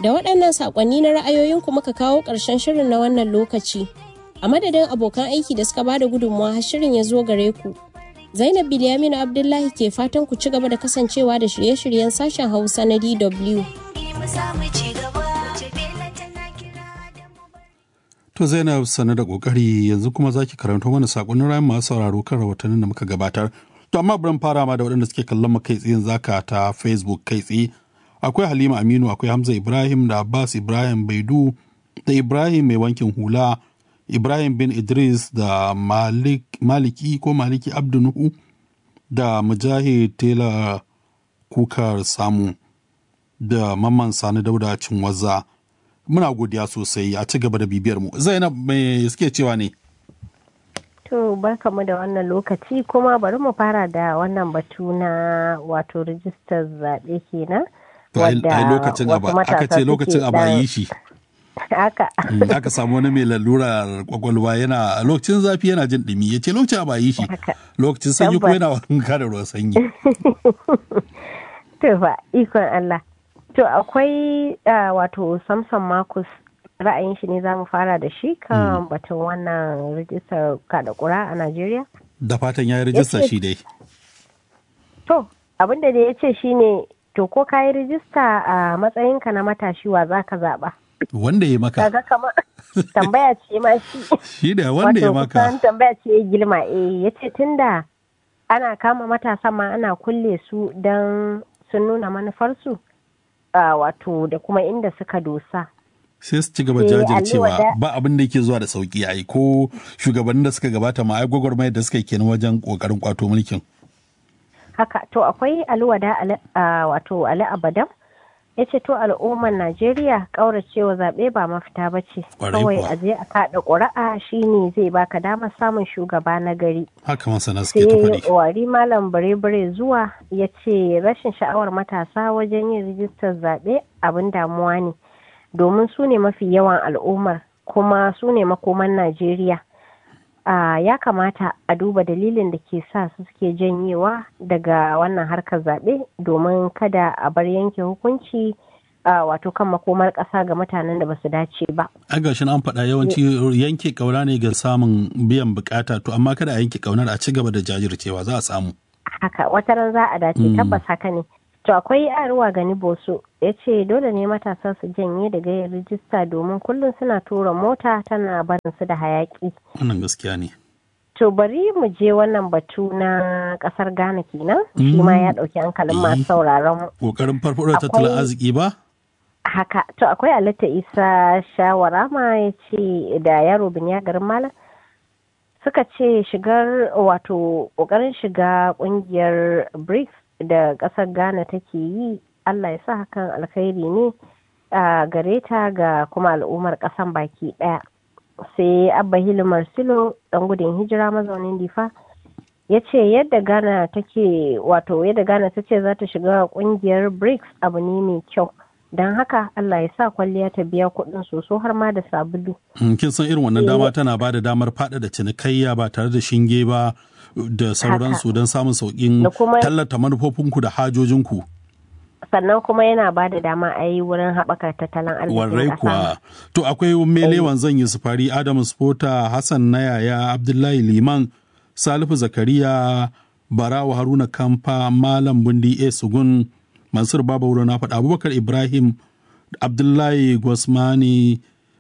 Da waɗannan saƙonni na ra'ayoyinku muka kawo ƙarshen shirin na wannan lokaci. A madadin abokan aiki da suka bada gudunmawa har shirin ya zo gare ku. Zainab Bilyaminu Abdullahi ke fatan ku ci gaba da kasancewa da shirye-shiryen sashen Hausa na DW. To Zainab sane da kokari yanzu kuma zaki karanto mana sakonnin rayan masu sauraro kan rahotannin da muka gabatar. To amma bari fara ma da waɗanda suke kallon mu kai tsayin zaka ta Facebook kai tsaye. Akwai Halima Aminu, akwai Hamza Ibrahim da Abbas Ibrahim Baidu da Ibrahim mai wankin hula, Ibrahim bin Idris da Malik, Maliki ko Maliki Abdunuhu da Mujahid Tela Kukar Samu da Mamman Sani Dauda Cinwaza. muna godiya sosai a ci gaba da bibiyar mu zainab me suke cewa ne to barkamu da wannan lokaci kuma bari mu fara da wannan batu na wato rijistar zaɓe kenan wadda lokacin aka ce lokacin a bayi shi haka aka samu wani mai lalurar kwakwalwa yana lokacin zafi yana jin ɗumi ya ce lokacin a bayi shi lokacin sanyi ko yana wanka da ruwan sanyi to fa ikon Allah To akwai uh, wato Samson Marcus ra'ayin shi ne za mu fara da shi kan mm. batun wannan rijistar kada kura a Najeriya? Da fatan ya yi rijista shi dai. To, abinda da ya ce shi ne, to ko ka yi rijista a matsayinka na matashi wa za ka zaɓa? Wanda ya maka. Kaga kama tambaya ce ma shi. Shi da wanda ya maka. Wato tambaya ce ya girma eh ya ce tunda ana kama matasa ma ana kulle su don sun nuna manufarsu. Uh, wato da kuma inda suka dosa. sai su ci gaba jajircewa ba abin da yake zuwa da sauki ai ko shugabannin da suka gabata ma ai gwagwarmayar da suka kenan wajen kokarin kwato mulkin haka to akwai alwada uh, wato ali abadam ya ce to al'ummar najeriya ƙauracewa zaɓe ba mafita ba ce kawai a je a kaɗa ƙuri'a shine zai baka damar samun shugaba na gari haka masana suke ta faɗi wari malam bare-bare zuwa ya ce rashin sha'awar matasa wajen yin rijistar zaɓe abin damuwa ne domin su ne mafi yawan al'ummar kuma su ne makoman najeriya Uh, ya kamata a duba dalilin da ke sa su suke janyewa daga wannan harkar zaɓe domin kada a bar yanke hukunci uh, wato kan makomar ƙasa ga mutanen da ba su dace ba. A gashin an faɗa yawanci yanke ƙauna ne ga samun biyan bukata to amma kada a yanke ƙaunar a ci gaba da jajircewa za a samu. Haka wata ran za a dace tabbas haka ne. To akwai aruwa gani boso ya ce dole ne matasa su janye daga yin rijista domin kullum suna tura mota tana barin su da hayaki. Wannan gaskiya ne. To bari mu je wannan batu na kasar Ghana kenan. Shi ma ya ɗauki hankalin masu sauraron. Kokarin farfaɗo tattalin arziki ba? Haka, to akwai Alita Isa shawara ma ya ce da yaro biniya garin Malam. Suka ce shigar wato ƙoƙarin shiga ƙungiyar BRICS da ƙasar ghana take yi allah ya sa hakan alkhairi ne a gare ta ga kuma al'ummar ƙasan baki ɗaya sai abba hilu marsilo ɗan gudun hijira mazaunin difa ya ce yadda ghana take wato yadda ghana ta ce za ta shiga ƙungiyar brics abu ne mai kyau don haka allah ya sa kwalliya ta biya kuɗin soso har ma da sabulu kin san irin wannan dama tana ba da damar faɗaɗa cinikayya ba tare da shinge ba da sauransu don samun sauƙin tallata manufofinku da hajojinku. sannan kuma yana ba da dama a yi wurin haɓaka tattalin arzikin Warrai kuwa. To akwai melewan zan yi sufari Adamu Spota, Hassan Nayaya, Abdullahi Liman, Salifu Zakariya, Barawa Haruna Kamfa, Malam Bundi A. Sugun, Mansur Baba Wuro na faɗa Abubakar Ibrahim, Abdullahi Gwasmani,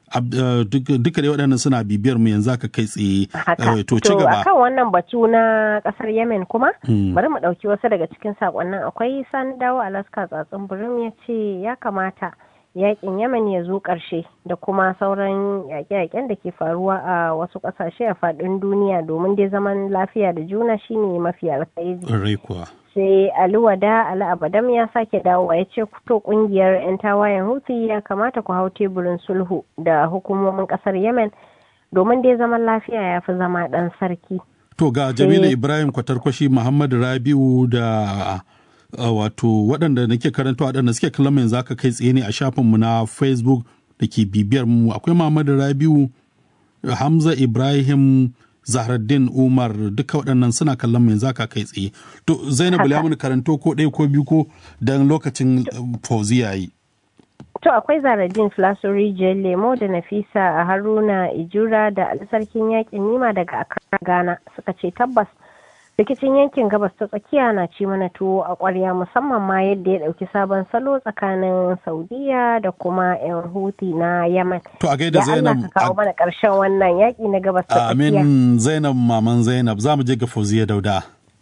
duka dai waɗannan suna bibiyar mu yanzu aka kai tsaye to ci gaba akan wannan batu na ƙasar yemen kuma bari mu ɗauki wasu daga cikin sakonnin akwai sani dawo alaska tsatsin birim ya ce ya kamata yakin yemen ya zo ƙarshe da kuma sauran yaƙe-yaƙen da ke faruwa a wasu ƙasashe a faɗin duniya domin dai zaman lafiya da juna shine mafi alkhairi sai aliwada ali abadam ya sake dawowa ya ce to kungiyar 'yan tawayen hutu ya kamata ku hau teburin sulhu da hukumomin kasar yemen domin dai zaman lafiya ya fi zama dan sarki to ga jamilu ibrahim kwatarkwashi muhammad rabiu da wato waɗanda nake karanta waɗanda suke kallon yanzu aka kai tsaye ne a shafinmu na facebook da ke bibiyar mu akwai muhammad rabiu hamza ibrahim Zahraddin Umar duka waɗannan suna kallon mu yanzu aka kai tsaye. To Zainabu ya mun karanto ko ɗaya ko biyu ko dan lokacin fauzi yayi. To akwai Zaradin Flasori Lemo da Nafisa a Haruna Ijura da Sarkin Yakin Nima daga Accra Ghana suka ce tabbas rikicin yankin gabas ta tsakiya na ci mana tuwo a ƙwarya musamman ma yadda ya ɗauki sabon salo tsakanin Saudiya da kuma 'yan Houthi na Yemen. To a gaida Zainab ka kawo mana ƙarshen wannan yaƙi na gabas ta tsakiya. Amin Zainab maman Zainab za mu je ga Fauziya Dauda.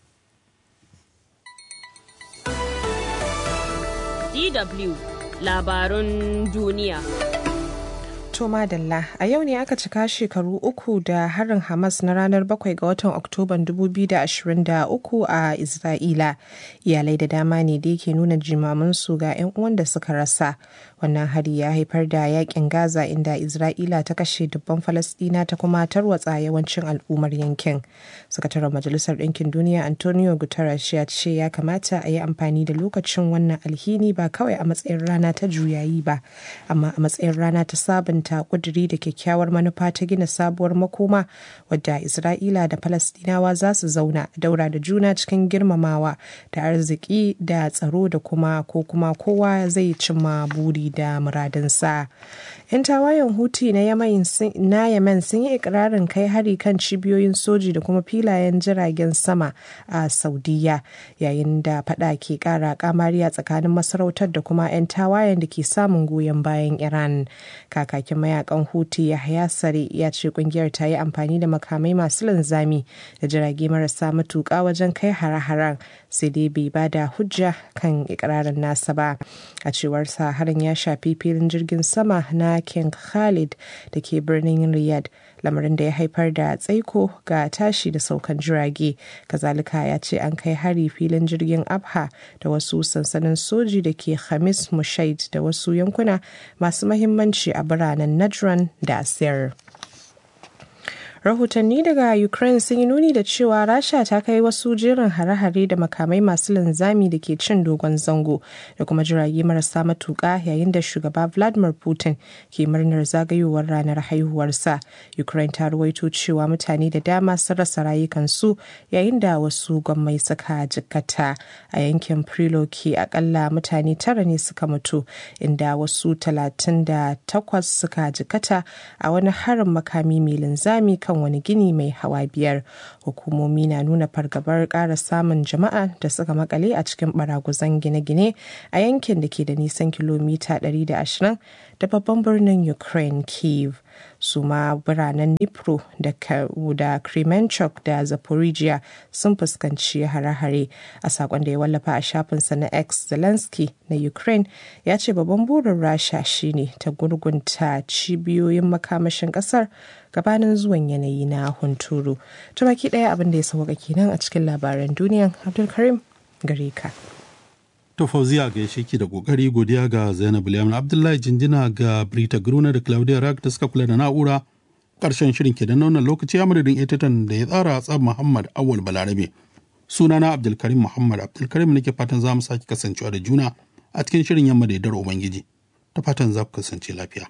DW labarun duniya. To madalla a yau ne aka cika shekaru uku da harin Hamas na ranar 7 ga watan Oktoban 2023 a Isra'ila. Iyalai da dama ne da yake nuna jimamansu ga 'yan uwan da suka rasa. Wannan hari ya haifar da yakin Gaza inda Isra'ila ta kashe dubban Falasɗina ta kuma tarwatsa yawancin al'ummar yankin. Sakataren Majalisar Ɗinkin Duniya Antonio Guterres ya ce ya kamata a yi amfani da lokacin wannan alhini ba kawai a matsayin rana ta juyayi ba, amma a matsayin rana ta sabon sabunta kuduri da kyakkyawar manufa ta gina sabuwar makoma wadda Isra'ila da Falasɗinawa za su zauna daura da juna cikin girmamawa da arziki da tsaro da kuma ko kuma kowa zai cimma buri da muradinsa. 'Yan tawayen Huti na Yemen sun yi ikirarin kai hari kan cibiyoyin soji da kuma filayen jiragen sama a Saudiya yayin da fada ke kara kamari a tsakanin masarautar da kuma 'yan tawayen da ke samun goyon bayan Iran. Kakakin mayakan Huti Yahya Sare ya ce kungiyar ta yi amfani da makamai masu linzami da jirage marasa matuƙa wajen kai hare-haren sai dai bai ba da hujja kan ikirarin nasa ba. A cewar sa harin ya shafi filin jirgin sama na King Khalid da ke birnin Riyadh lamarin da ya haifar da tsaiko ga tashi da saukan jirage. Kazalika ya ce an kai hari filin jirgin Abha da wasu sansanin soji da ke Hamis Mushaid da wasu yankuna masu mahimmanci a biranen Najran da Asir. rahotanni daga ukraine sun yi nuni da cewa rasha ta kai wasu jerin hare-hare da makamai masu linzami da ke cin dogon zango da kuma jirage marasa matuka yayin da shugaba vladimir putin ke murnar zagayowar ranar haihuwarsa ukraine ta ruwaito cewa mutane da dama sun rasa rayukansu yayin da wasu gwammai suka jikkata a yankin priloki akalla mutane tara ne suka mutu inda wasu talatin da takwas suka jikkata a wani harin makami mai linzami kan kan wani gini mai hawa biyar hukumomi na nuna fargabar ƙara samun jama'a da suka makale a cikin baraguzan gine-gine a yankin da ke da nisan kilomita 120 da babban birnin ukraine kiev su ma biranen Dnipro da Kremenchuk da Zaporizhia sun fuskanci hare-hare a sakon da ya wallafa a shafinsa na X Zelensky na Ukraine ya ce babban burin Rasha shine ta gurgunta cibiyoyin makamashin kasar gabanin zuwan yanayi na hunturu. Ta baki ɗaya abin da ya sauka kenan a cikin labaran duniyan Abdulkarim gare ka. To Fauziya ga ki da kokari godiya ga Zainab Liyamin Abdullahi Jinjina ga Brita Gruna da Claudia Rack da suka kula da na'ura. Karshen shirin ke da wannan lokaci ya madadin editan da ya tsara tsab Muhammad Awal Balarabe. Sunana Abdulkarim Muhammad Abdulkarim nake fatan za mu sake kasancewa da juna a cikin shirin yamma da yardar Ubangiji. Ta fatan za ku kasance lafiya.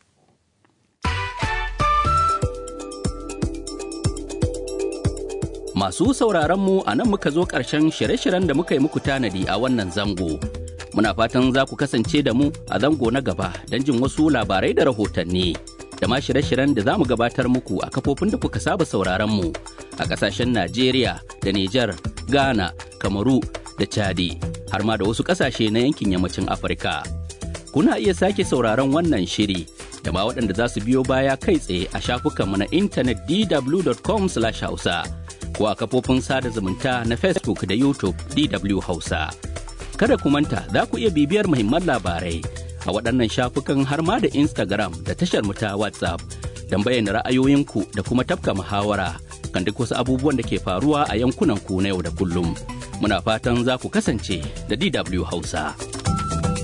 Masu sauraronmu a nan muka zo ƙarshen shirye-shiryen da muka yi muku tanadi a wannan zango. Muna fatan za ku kasance da mu a zango na gaba don jin wasu labarai da rahotanni. Da ma shirye-shiryen da za mu gabatar muku a kafofin da kuka saba sauraronmu a ƙasashen Najeriya da Nijar, Ghana, Kamaru da Chadi, har ma da wasu ƙasashe na yankin yammacin Afirka. Kuna iya sake sauraron wannan shiri da ma waɗanda za su biyo baya kai tsaye a shafukanmu na intanet dw.com/hausa. ko a kafofin sada zumunta na Facebook da YouTube DW Hausa. Kada ku manta za ku iya bibiyar muhimman labarai a waɗannan shafukan har ma da Instagram da tashar mu ta WhatsApp don bayyana ra'ayoyinku da kuma tafka muhawara kan duk wasu abubuwan da ke faruwa a yankunan ku na yau da kullum. Muna fatan za ku kasance da DW Hausa.